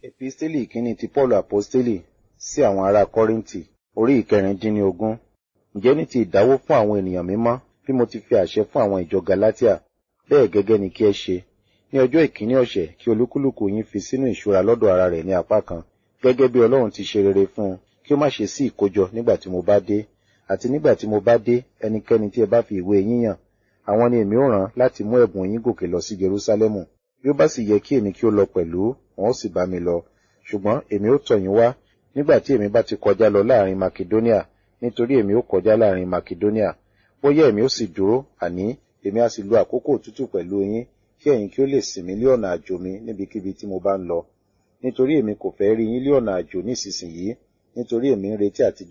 Episteli ìkíní ti Paulu Aposteli sí àwọn ará Kọ́ríńtì orí ìkẹrìndínlógún. Ǹjẹ́ ní ti ìdáwó fún àwọn ènìyàn mímọ́ bí mo ti fi àṣẹ fún àwọn ìjọ Galatia, bẹ́ẹ̀ gẹ́gẹ́ ni kí ẹ ṣe. Ní ọjọ́ ìkíní ọ̀sẹ̀ kí olúkúlùkù yín fi sínú ìṣúra lọ́dọ̀ ara rẹ̀ ní apá kan, gẹ́gẹ́ bí Ọlọ́run ti ṣe rere fún un, kí ó má ṣe sí ìkójọ nígbà tí mo bá dé. Àti nígbà tí mo bá dé, ẹnikẹ́ni tí ẹ bá fi ìwé yín yàn, àwọn ni èmi ó rán láti mú ẹ̀bùn yín gòkè lọ sí Jerúsálẹ́mù. Bí ó bá sì yẹ kí èmi kí ó lọ pẹ̀lú, wọn ó sì bá mi lọ. Ṣùgbọ́n èmi ó tọ̀ yín wá nígbà tí èmi bá ti kọjá lọ láàrin Makedonia, nítorí èmi ó kọjá láàrin Makedonia. Bóyá èmi ó sì dúró, àní èmi á sì lo àkókò òtútù pẹ̀lú yín, kí ẹ̀yin kí ó lè sìn mí lé ọ̀nà àjò mi níbikíbi tí mo bá ń lọ. Nítorí èmi kò fẹ́ rí yín lé ọ̀nà àjò nísinsìnyí, nítorí èmi ń retí àti